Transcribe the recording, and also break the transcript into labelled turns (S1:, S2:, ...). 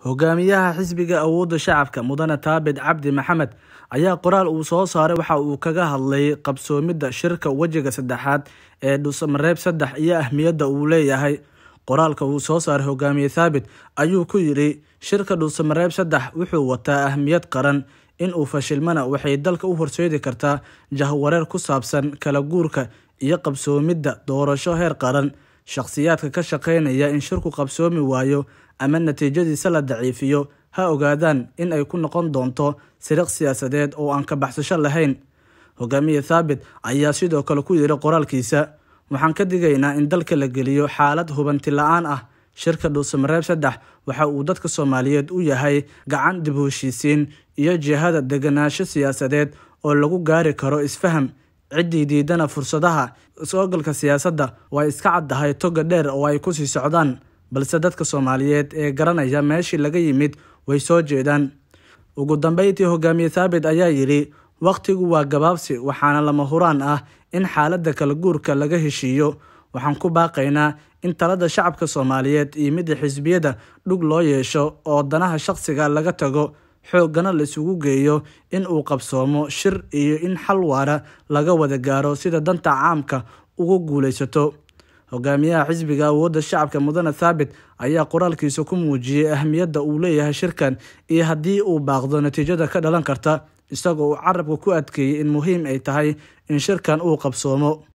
S1: hogaamiyaha xisbiga awoodda shacabka mudane taabit cabdi maxamed ayaa qoraal uu soo saaray waxa uu kaga hadlay qabsoomidda shirka wejiga saddexaad ee dhuusamareeb saddex iyo ahmiyadda uu leeyahay qoraalka uu soo saaray hogaamiye thaabit ayuu ku yidhi shirka dhuusamareeb saddex wuxuu wataa ahmiyad qaran in uu fashilmana waxay dalka u horseedi kartaa jahwareer ku saabsan kala guurka iyo qabsoomidda doorasho heer qaran shakhsiyaadka ka shaqeynaya in shirku qabsoomi waayo ama natiijadiisa la daciifiyo ha ogaadaan in ay ku noqon doonto siriq siyaasadeed oo aan ka baxsasho lahayn hogaamiye thaabit ayaa sidoo kale ku yidhi qoraalkiisa waxaan ka digaynaa in dalka la geliyo xaalad hubanti la-aan ah shirka dhuusamareeb saddex waxa uu dadka soomaaliyeed u yahay gacan dib u heshiisiin iyo jihada deganaansho siyaasadeed oo lagu gaari karo isfaham ciddii diidana fursadaha is-ogalka siyaasadda way iska caddahay toga dheer oo ay kusii socdaan balse dadka soomaaliyeed ee garanaya meeshii laga yimid way soo jeedaan ugu dambeyntii hogaamiye thaabit ayaa yidhi wakhtigu waa gabaabsi waxaana lama huraan ah in xaaladda kala guurka laga heshiiyo waxaan ku baaqaynaa in talada shacabka soomaaliyeed iyo midda xisbiyada dhug loo yeesho oo danaha shaqsiga laga tago xooggana la isugu geeyo in uu qabsoomo shir iyo in xal waara laga wada gaaro sida danta caamka ugu guulaysato hogaamiyaha xisbiga awoodda shacabka mudane thaabit ayaa qoraalkiisa ku muujiyey ahmiyadda uu leeyahay shirkan iyo haddii uu baaqdo natiijada ka dhalan karta isagoo uu carabka ku adkeeyey in muhiim ay tahay in shirkan uu qabsoomo